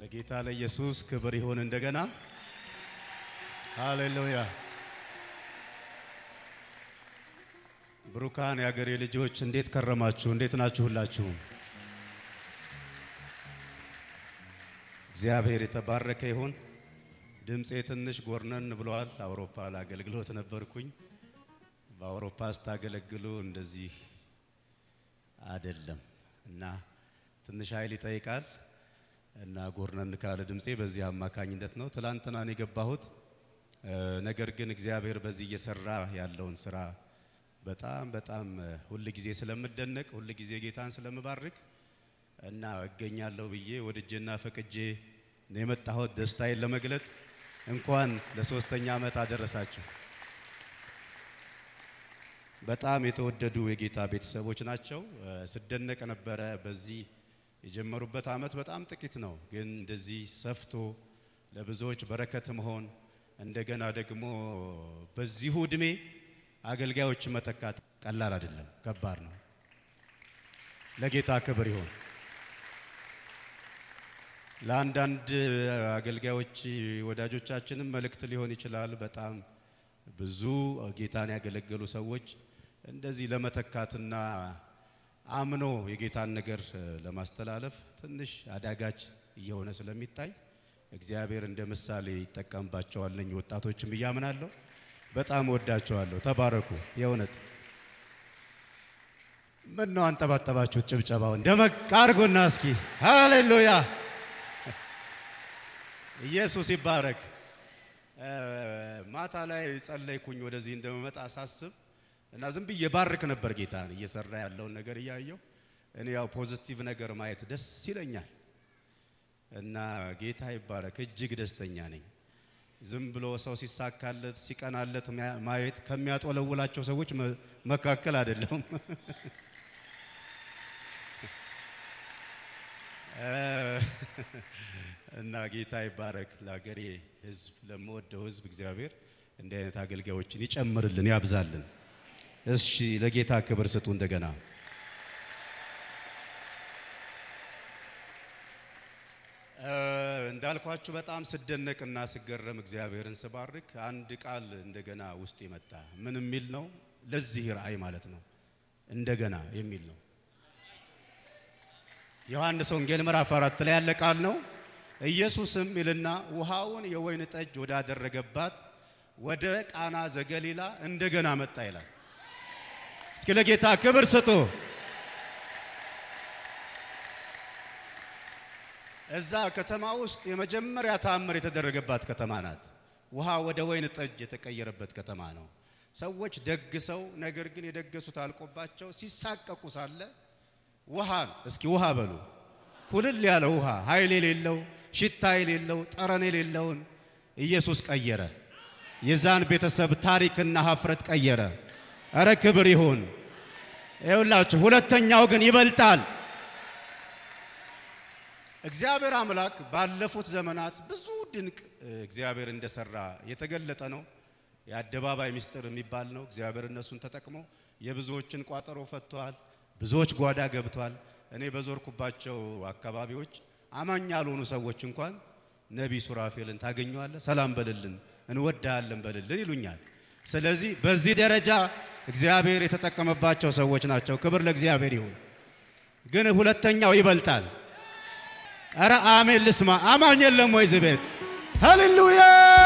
ለጌታ ለኢየሱስ ክብር ይሁን። እንደገና ሃሌሉያ። ብሩካን የአገሬ ልጆች እንዴት ከረማችሁ? እንዴት ናችሁ? ሁላችሁም እግዚአብሔር የተባረከ ይሁን። ድምፄ ትንሽ ጎርነን ብለዋል። አውሮፓ ለአገልግሎት ነበርኩኝ። በአውሮፓ ስታገለግሉ እንደዚህ አይደለም እና ትንሽ ኃይል ይጠይቃል እና ጎርነን ካለ ድምፄ በዚህ አማካኝነት ነው። ትላንትና ነው የገባሁት። ነገር ግን እግዚአብሔር በዚህ እየሰራ ያለውን ስራ በጣም በጣም ሁል ጊዜ ስለምደነቅ ሁል ጊዜ ጌታን ስለምባርክ እና እገኛለሁ ብዬ ወድጄና ፈቅጄ ነው የመጣሁት ደስታዬን ለመግለጥ። እንኳን ለሶስተኛ ዓመት አደረሳችሁ። በጣም የተወደዱ የጌታ ቤተሰቦች ናቸው። ስደነቅ ነበረ። በዚህ የጀመሩበት ዓመት በጣም ጥቂት ነው፣ ግን እንደዚህ ሰፍቶ ለብዙዎች በረከት መሆን እንደገና ደግሞ በዚሁ እድሜ አገልጋዮች መተካት ቀላል አይደለም፣ ከባድ ነው። ለጌታ ክብር ይሁን። ለአንዳንድ አገልጋዮች ወዳጆቻችንም መልእክት ሊሆን ይችላል። በጣም ብዙ ጌታን ያገለገሉ ሰዎች እንደዚህ ለመተካትና አምኖ የጌታን ነገር ለማስተላለፍ ትንሽ አዳጋች እየሆነ ስለሚታይ እግዚአብሔር እንደ ምሳሌ ይጠቀምባቸዋል። እነኚህ ወጣቶችም እያምናለሁ። በጣም ወዳቸዋለሁ። ተባረኩ። የእውነት ምን ነው አንጠባጠባችሁት? ጭብጨባውን ደመቅ አድርጎና እስኪ ሃሌሉያ ኢየሱስ ይባረክ። ማታ ላይ ጸለይኩኝ ወደዚህ እንደመመጣ ሳስብ እና ዝም ብዬ ባርክ ነበር ጌታን እየሰራ ያለውን ነገር እያየው። እኔ ያው ፖዚቲቭ ነገር ማየት ደስ ይለኛል እና ጌታ ይባረክ፣ እጅግ ደስተኛ ነኝ። ዝም ብሎ ሰው ሲሳካለት ሲቀናለት ማየት ከሚያጦለውላቸው ሰዎች መካከል አይደለም። እና ጌታ ይባረክ። ለሀገሬ ሕዝብ ለምወደው ሕዝብ እግዚአብሔር እንዲህ አይነት አገልጋዮችን ይጨምርልን፣ ያብዛልን። እሺ ለጌታ ክብር ስጡ። እንደገና እንዳልኳችሁ በጣም ስደነቅና ስገረም እግዚአብሔርን ስባርክ አንድ ቃል እንደገና ውስጥ የመጣ ምን የሚል ነው? ለዚህ ራእይ ማለት ነው። እንደገና የሚል ነው። ዮሐንስ ወንጌል ምዕራፍ አራት ላይ ያለ ቃል ነው። ኢየሱስም ይልና ውሃውን የወይን ጠጅ ወዳደረገባት ወደ ቃና ዘገሊላ እንደገና መጣ ይላል። እስኪ ለጌታ ክብር ስጡ። እዛ ከተማ ውስጥ የመጀመሪያ ተአምር የተደረገባት ከተማ ናት። ውሃ ወደ ወይን ጠጅ የተቀየረበት ከተማ ነው። ሰዎች ደግሰው ነገር ግን የደገሱት አልቆባቸው ሲሳቀቁ ሳለ ውሃን እስኪ ውሃ በሉ ኩልል ያለ ውሃ ኃይል የሌለው ሽታ የሌለው ጠረን የሌለውን ኢየሱስ ቀየረ። የዛን ቤተሰብ ታሪክና ሀፍረት ቀየረ። እረ ክብር ይሁን። ይኸውላችሁ ሁለተኛው ግን ይበልጣል። እግዚአብሔር አምላክ ባለፉት ዘመናት ብዙ ድንቅ እግዚአብሔር እንደሰራ የተገለጠ ነው። የአደባባይ ምስጢር የሚባል ነው። እግዚአብሔር እነሱን ተጠቅሞ የብዙዎችን ቋጠሮ ፈቷል። ብዙዎች ጓዳ ገብቷል። እኔ በዞርኩባቸው አካባቢዎች አማኝ ያልሆኑ ሰዎች እንኳን ነቢይ ሱራፌልን ታገኘዋለህ፣ ሰላም በልልን፣ እንወዳለን በልልን ይሉኛል። ስለዚህ በዚህ ደረጃ እግዚአብሔር የተጠቀመባቸው ሰዎች ናቸው። ክብር ለእግዚአብሔር ይሁን። ግን ሁለተኛው ይበልጣል። አረ አሜን ልስማ። አማኝ የለም ወይ እዚህ ቤት? ሃሌሉያ።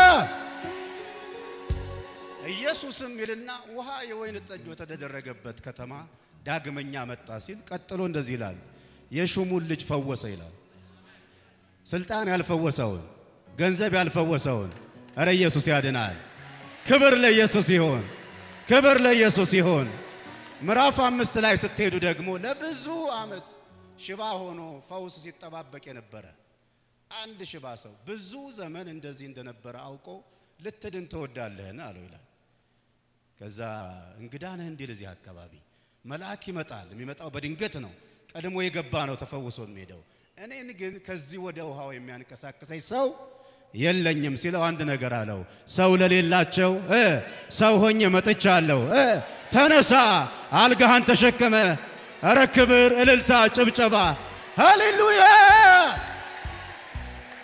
ኢየሱስም ይልና ውሃ የወይን ጠጅ ወደተደረገበት ከተማ ዳግመኛ መጣ ሲል ቀጥሎ እንደዚህ ይላል፣ የሹሙን ልጅ ፈወሰ ይላል። ስልጣን ያልፈወሰውን ገንዘብ ያልፈወሰውን እረ ኢየሱስ ያድናል። ክብር ለኢየሱስ ይሆን፣ ክብር ለኢየሱስ ይሆን። ምዕራፍ አምስት ላይ ስትሄዱ ደግሞ ለብዙ ዓመት ሽባ ሆኖ ፈውስ ሲጠባበቅ የነበረ አንድ ሽባ ሰው ብዙ ዘመን እንደዚህ እንደነበረ አውቆ ልትድን ትወዳለህን አለው ይላል። ከዛ እንግዳ ነህ እንዲል እዚህ አካባቢ መልአክ ይመጣል። የሚመጣው በድንገት ነው። ቀድሞ የገባ ነው ተፈውሶ የሚሄደው። እኔን ግን ከዚህ ወደ ውሃው የሚያንቀሳቅሰኝ ሰው የለኝም ሲለው አንድ ነገር አለው። ሰው ለሌላቸው ሰው ሆኜ መጥቻለሁ። ተነሳ፣ አልጋህን ተሸከመ። እረ ክብር፣ እልልታ፣ ጭብጨባ፣ ሃሌሉያ!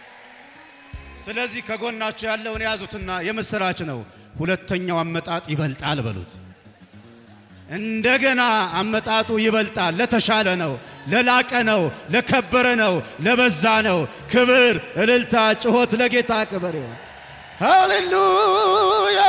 ስለዚህ ከጎናችሁ ያለውን የያዙትና የምስራች ነው። ሁለተኛው አመጣጥ ይበልጣል በሉት። እንደገና አመጣጡ ይበልጣል። ለተሻለ ነው፣ ለላቀ ነው፣ ለከበረ ነው፣ ለበዛ ነው። ክብር፣ እልልታ፣ ጩኸት ለጌታ ክብር ይሁን። ሃሌሉያ።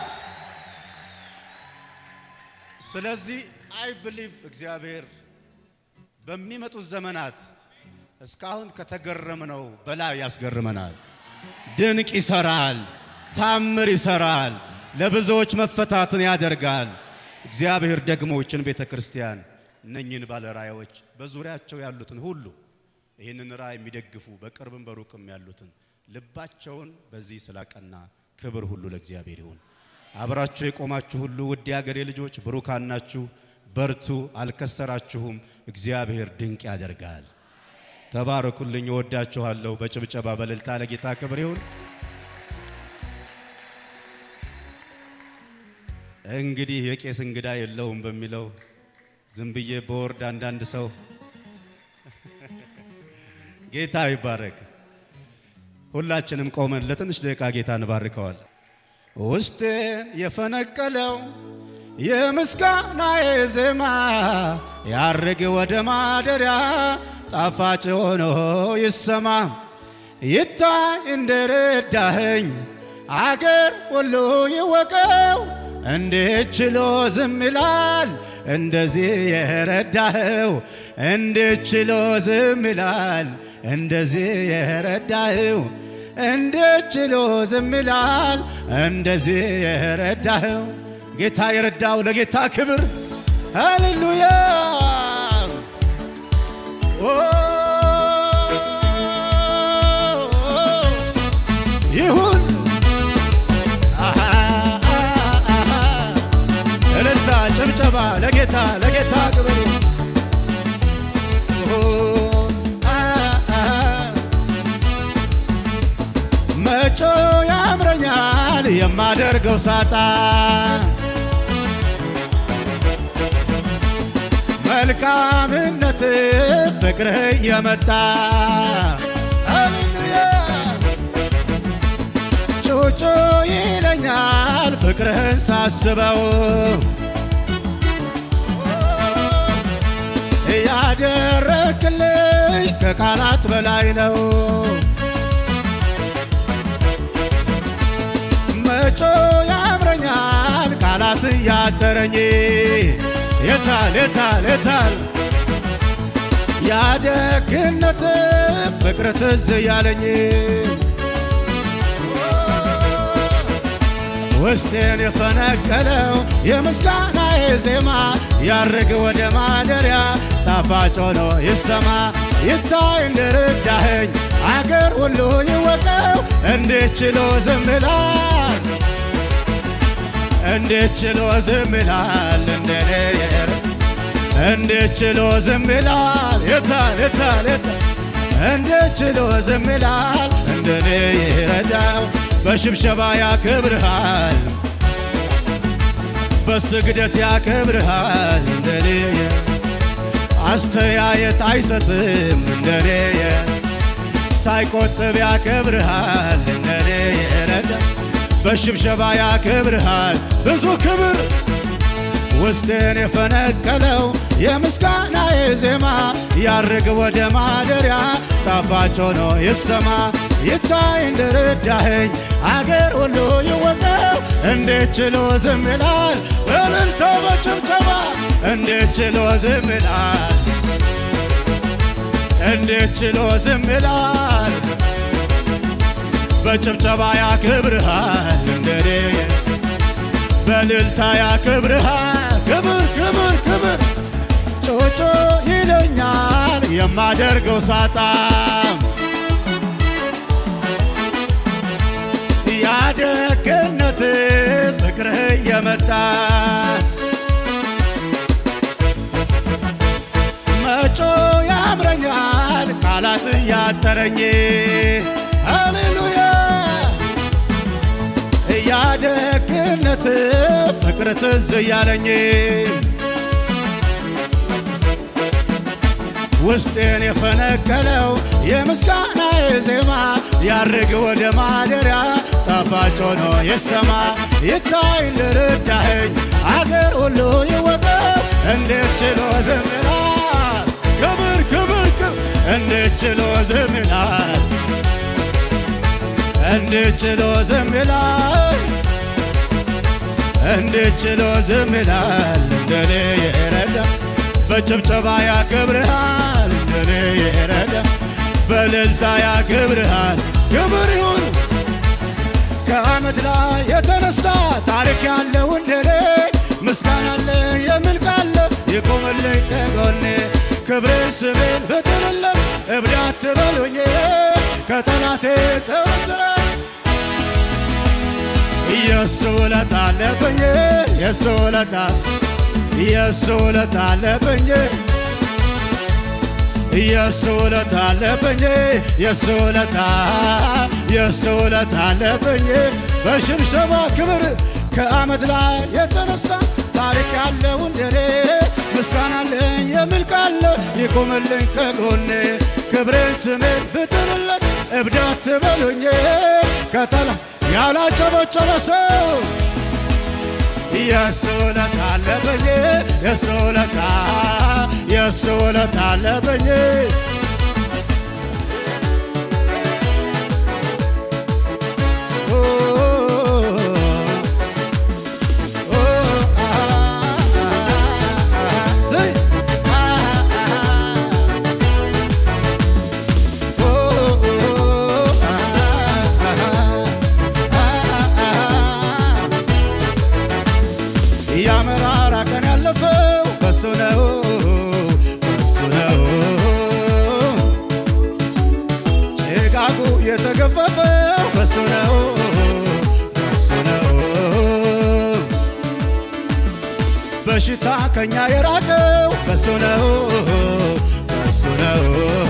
ስለዚህ አይ ብሊቭ እግዚአብሔር በሚመጡት ዘመናት እስካሁን ከተገረምነው በላይ ያስገርመናል። ድንቅ ይሰራል፣ ታምር ይሰራል፣ ለብዙዎች መፈታትን ያደርጋል። እግዚአብሔር ደግሞ ይህችን ቤተ ክርስቲያን እነኝህን ባለ ራእዮች በዙሪያቸው ያሉትን ሁሉ ይህንን ራእይ የሚደግፉ በቅርብም በሩቅም ያሉትን ልባቸውን በዚህ ስላቀና ክብር ሁሉ ለእግዚአብሔር ይሁን። አብራችሁ የቆማችሁ ሁሉ ውድ የአገሬ ልጆች ብሩካን ናችሁ። በርቱ፣ አልከሰራችሁም። እግዚአብሔር ድንቅ ያደርጋል። ተባረኩልኝ። እወዳችኋለሁ። በጭብጨባ በእልልታ ለጌታ ክብር ይሁን። እንግዲህ የቄስ እንግዳ የለውም በሚለው ዝም ብዬ በወርድ አንዳንድ ሰው ጌታ ይባረክ። ሁላችንም ቆመን ለትንሽ ደቂቃ ጌታ እንባርከዋል። ውስጤን የፈነቀለው የምስጋናዬ ዜማ ያርግ ወደ ማደሪያ ጣፋጭ ሆኖ ይሰማ ይታይ እንደረዳኸኝ አገር ሁሉ ይወቀው። እንዴት ችሎ ዝም ይላል እንደዚህ የረዳኸው? እንዴት ችሎ ዝም ይላል እንደዚህ የረዳኸው? እንዴት ችሎ ዝም ይላል እንደዚህ የረዳኸው? ጌታ የረዳው ለጌታ ክብር ሃሌሉያ ይሁን እልልታ ጭብጨባ ለጌታ ለጌታ ክብር መጮ ያምረኛል የማደርገው ሳጣ መልካምነት ፍቅርህ የመጣ ሃሌሉያ ጩጩ ይለኛል ፍቅርህን ሳስበው ያደረክልኝ ከቃላት በላይ ነው። መጮ ያምረኛል ቃላት እያጠረኝ የታል የታል የታል ያደግነት ፍቅር ትዝ ያለኝ ውስጤን የፈነቀለው የምስጋናዬ ዜማ ያርግ ወደ ማደሪያ ጣፋጭ ሆኖ ይሰማ ይታይ እንደረዳኸኝ አገር ሁሉ ይወቀው። እንዴት ችሎ ዝም ይላል እንዴት ችሎ ዝም ይላል እንደኔ እንዴት ችሎ ዝም ይላል የታል የታል የታል እንዴት ችሎ ዝም ይላል እንደኔ ይረዳው በሽብሸባ ያከብርሃል በስግደት ያከብርሃል እንደኔ አስተያየት አይሰጥም እንደኔ ሳይቆጥብ ያከብርሃል እንደኔ የረዳ በሽብሸባ ያከብርሃል ብዙ ክብር ውስጤን የፈነቀለው የምስጋናዬ ዜማ ያርግ ወደ ማደሪያ ጣፋጭ ሆኖ ይሰማ ይታይ እንደረዳኸኝ አገር ሁሉ ይወቀው። እንዴት ችሎ ዝም ይላል በእልልታ በጭብጨባ እንዴት ችሎ ዝም ይላል እንዴት ችሎ ዝም ይላል በጭብጨባ ያክብርሃል እንደኔ በእልልታ ያክብርሃል ክብር ክብር ክብር ጮጮ ይለኛል የማደርገው ሳጣ ያደግነት ፍቅርህ የመጣ መጮ ያምረኛል ቃላት እያጠረኝ ሃሌሉያ ያደግነት ፍቅር ትዝ እያለኝ ውስጤን የፈነቀለው የምስጋና ዜማ ያርግ ወደ ማደሪያ ጣፋጭ ሆኖ ይሰማ ይታይ ልርዳኸኝ አገር ሁሉ ይወቀው እንዴት ችሎ ዝም ይላል ክብር ክብር ክብር እንዴት ችሎ ዝም ይላል እንዴት ችሎ ዝም ይላል እንዴት ችሎ ዝም ይላል እንደኔ የረዳ በጭብጨባ ያከብርሃል እንደኔ የረዳ በእልልታ ያከብርሃል ክብር ይሁን ከአመድ ላይ የተነሳ ታሪክ ያለው እንደኔ ምስጋና አለ የሚል ቃል ይቆምልኝ ከጎኔ ክብሬን ስሜን ብጥልለት እብድ አትበሉኝ ከጠላቴ ተወጥረ የሱ ውለታ አለብኝ የሱ ውለታ የሱ ውለታ አለብኝ የሱ ውለታ አለብኝ የሱ ውለታ የሱ ውለታ አለብኝ በሽብሸባ ክብር ከአመድ ላይ የተነሳ ታሪክ ያለው እንደኔ ምስጋና አለኝ የሚል ቃል ይቁምልኝ ከጎኔ ክብሬን ስሜን ብጥልለት እብድ አትበሉኝ ከጠላ ያላጨበጨበ ሰው የሱ ውለታ አለብኝ የሱ ውለታ የሱ ውለታ አለብኝ ያመራራ ቀን ያለፈው በሱ ነው በሱ ነው ጭጋጉ የተገፈፈው በሱ ነው በሱ ነው በሽታ ከኛ የራቀው በሱ ነው በሱ ነው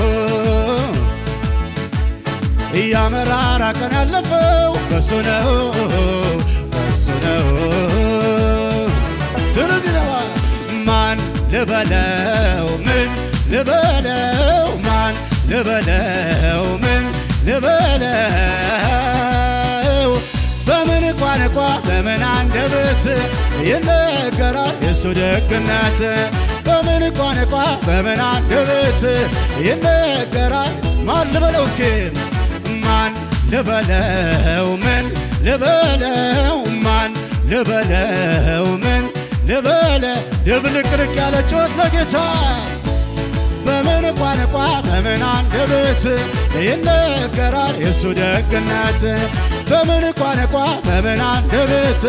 እያመራራ ቀን ያለፈው በሱ ነው በሱ ነው ስለዚህ ነዋ ማን ልበለው ምን ልበለው ማን ልበለው ምን ልበለው በምን ቋንቋ በምን አንደበት ይነገራል የሱ ደግነት በምን ቋንቋ በምን አንደበት ይነገራል ማን ልበለው እስኪ ማን ልበለው ምን ልበለው ማን ልበለው ምን ልበለ ድብልቅልቅ ያለ ጩኸት ለጌታ በምን ቋንቋ በምን አንደበት ይነገራል የእሱ ደግነት በምን ቋንቋ በምን አንደበት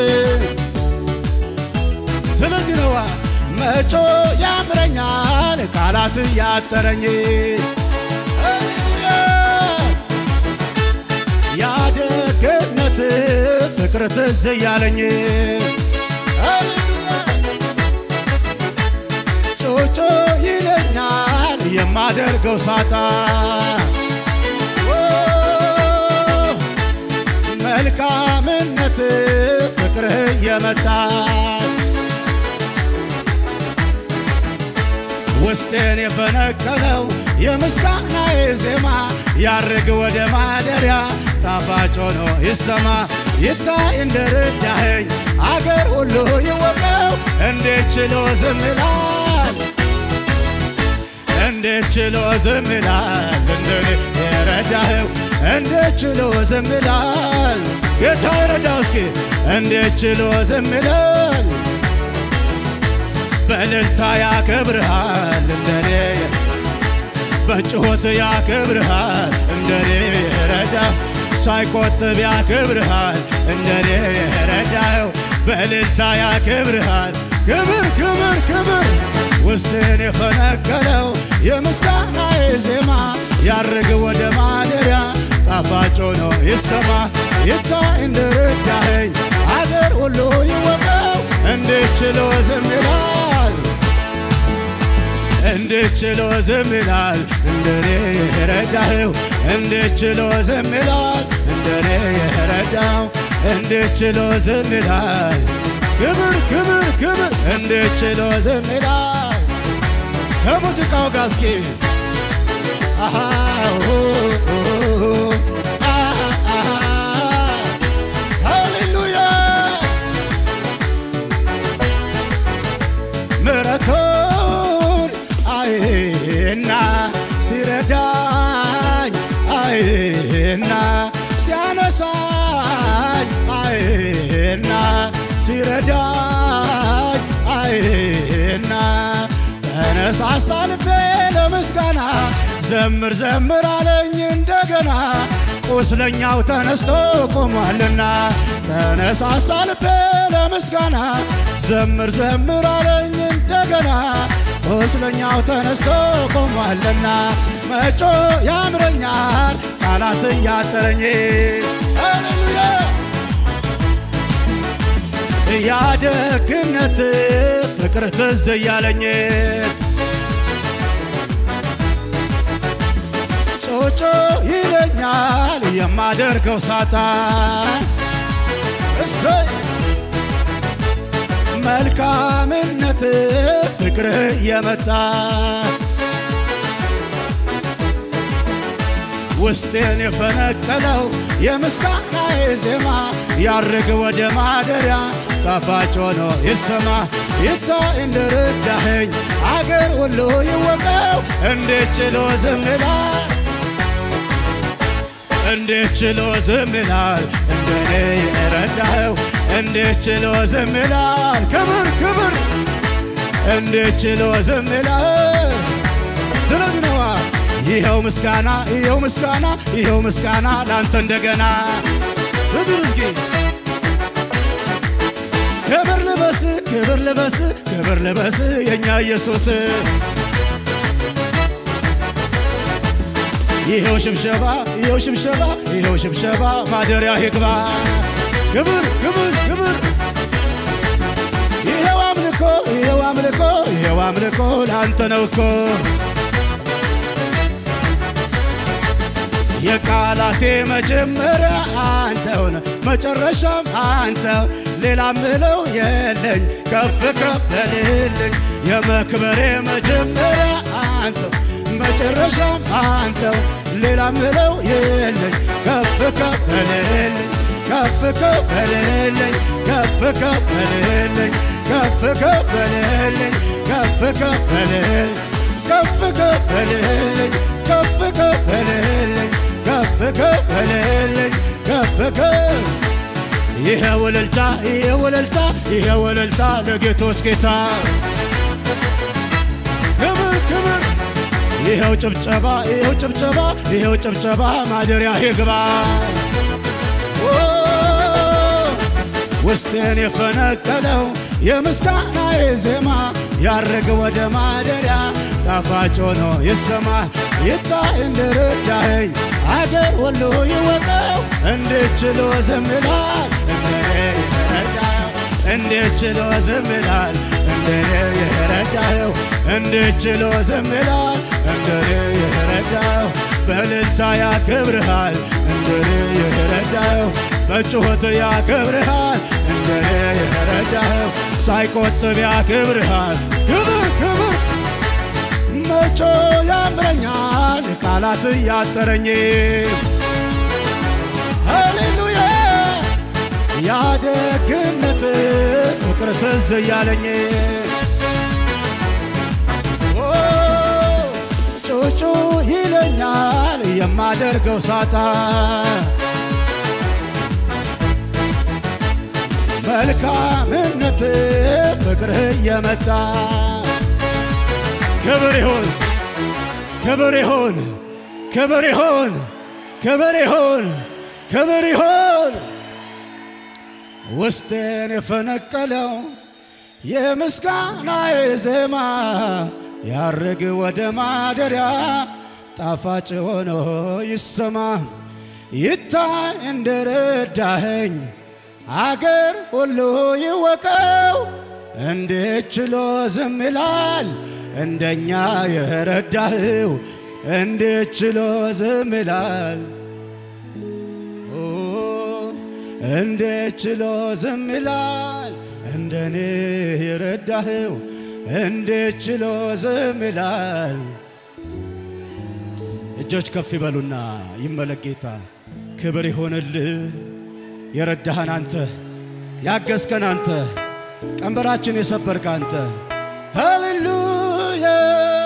ስለዚህ ነዋ መጮ ያምረኛል ቃላት ያጠረኝ ያደግነት ፍቅር ትዝ እያለኝ ጮጮ ይለኛል የማደርገው ሳጣ መልካምነት ፍቅርህ እየመጣ ውስጤን የፈነቀለው የምስጋናዬ ዜማ ያርግ ወደ ማደሪያ ጣፋጭ ሆኖ ይሰማ ይታይ እንደረዳኸኝ አገር ሁሉ ይወቀው እንዴት ችሎ ዝም ይላል እንዴት ችሎ ዝም ይላል እንደኔ የረዳኸው እንዴት ችሎ ዝም ይላል ጌታ ይረዳው እስኪ እንዴት ችሎ ዝም ይላል በእልልታ ያከብርሃል እንደኔ በጩኸት ያከብርሃል እንደኔ የረዳ ሳይቆጥብ ያከብርሃል እንደኔ የረዳው በእልልታ ያከብርሃል ክብር ክብር ክብር ውስጥን የፈነቀለው የምስጋናዬ ዜማ ያርግ ወደ ማደሪያ ጣፋጭ ሆኖ ይሰማ ይታይ እንደረዳኸኝ አገር ሁሉ ይወቀው እንዴት ችሎ ዝም ይላል እንዴት ችሎ ዝም ይላል እንደኔ የረዳኸው እንዴት ችሎ ዝም ይላል እንደኔ የረዳው እንዴት ችሎ ዝም ይላል ክብር ክብር ክብር እንዴት ችሎ ዝም ይላል ከሙዚቃው ጋር እስኪ አሃ ኦ ኦ አሃ አሃ ሃሌሉያ ምሕረቱን አይና ሲረዳኝ አይና ሲያነሳኝ አይና ሲረዳኝ አይና ተነሳሳ ልቤ ለምስጋና ዘምር ዘምር አለኝ እንደገና ቁስለኛው ተነስቶ ቆሟልና ተነሳሳ ልቤ ለምስጋና ዘምር ዘምር አለኝ እንደገና ቁስለኛው ተነስቶ ቆሟልና መጮ ያምረኛል ቃላት እያጠረኝ ሃሌሉያ ያደግነት ፍቅር ትዝ እያለኝ ጮጮ ይለኛል የማደርገው ሳታ እሰይ መልካምነት ፍቅር የመጣ ውስጤን የፈነቀለው የምስጋናዬ ዜማ ያርግ ወደ ማደሪያ ጣፋጭ ሆኖ ይሰማ ይታይ እንደረዳኸኝ አገር ሁሉ ይወቀው እንዴት ችሎ ዝም ይላል እንዴት ችሎ ዝም ይላል እንደኔ የረዳኸው እንዴት ችሎ ዝም ይላል ክብር ክብር እንዴት ችሎ ዝም ይላል ስለዚህ ነዋ ይኸው ምስጋና ይኸው ምስጋና ይኸው ምስጋና ላንተ እንደገና ስጡት እስኪ ክብር ልበስ ክብር ልበስ ክብር ልበስ የእኛ ኢየሱስ ይኸው ሽብሸባ ይኸው ሽብሸባ ይኸው ሽብሸባ ማደሪያ ይግባ ክብር ክብር ክብር ይኸው አምልኮ ይኸው አምልኮ ይኸው አምልኮ ላንተ ነው እኮ የቃላቴ መጀመሪያ አንተው ነህ፣ መጨረሻም አንተው፣ ሌላ ምለው የለኝ ከፍ ከፍ በልልኝ። የመክበሬ መጀመሪያ አንተው፣ መጨረሻም አንተው፣ ሌላ ምለው የለኝ ከፍ ከፍ በልልኝ ከፍ ከፍ በልልኝ ከፍ ከፍ በልልኝ ከፍ ከፍ በልልኝ ከፍ ከፍ በልልኝ ከፍ ከፍ በልልኝ ከፍ ከፍ በልልኝ ከፍ ከፍ በልልኝ ከፍ ከፍ ይሄ ወለልታ ይሄ ወለልታ ይሄ ወለልታ ለጌቶች ጌታ ክብር ክብር ይኸው ጭብጨባ ይኸው ጭብጨባ ይኸው ጭብጨባ ማደሪያ ይግባ ኦ፣ ውስጤን የፈነቀለው የምስጋናዬ ዜማ ያረግ ወደ ማደሪያ ጣፋጭ ሆኖ ይሰማ ይታይ እንደረዳኸኝ አገር ሁሉ ይወቀው እንዴት ችሎ ዝም ይላል እንደኔ የረዳኸው እንዴት ችሎ ዝም ይላል እንደኔ የረዳኸው እንዴት ችሎ ዝም ይላል እንደኔ የረዳኸው በእልልታ ያከብርሃል እንደኔ የረዳኸው በጩኸት ያከብርሃል እንደኔ የረዳኸው ሳይቆጥብ ያከብርሃል ክብር ክብር መጮ ያምረኛል ቃላት እያጠረኝ ሃሌሉያ ያደግነት ፍቅር ትዝ እያለኝ ኦ፣ ጩጩ ይለኛል የማደርገው ሳታ መልካምነት ፍቅርህ እየመጣ ክብር ይሁን ክብር ይሁን ክብር ይሁን ክብር ይሁን ክብር ይሁን ውስጤን የፈነቀለው የምስጋናዬ ዜማ ያርግ ወደ ማደሪያ ጣፋጭ ሆኖ ይሰማ ይታይ እንደረዳኸኝ አገር ሁሉ ይወቀው እንዴት ችሎ ዝም ይላል እንደኛ የረዳህው እንዴት ችሎ ዝም ይላል ኦ፣ እንዴት ችሎ ዝም ይላል እንደኔ የረዳህው እንዴት ችሎ ዝም ይላል እጆች ከፍ ይበሉና ይመለክ ጌታ። ክብር ይሆንልህ። የረዳህን አንተ፣ ያገዝከን አንተ፣ ቀንበራችን የሰበርክ አንተ። ሃሌሉያ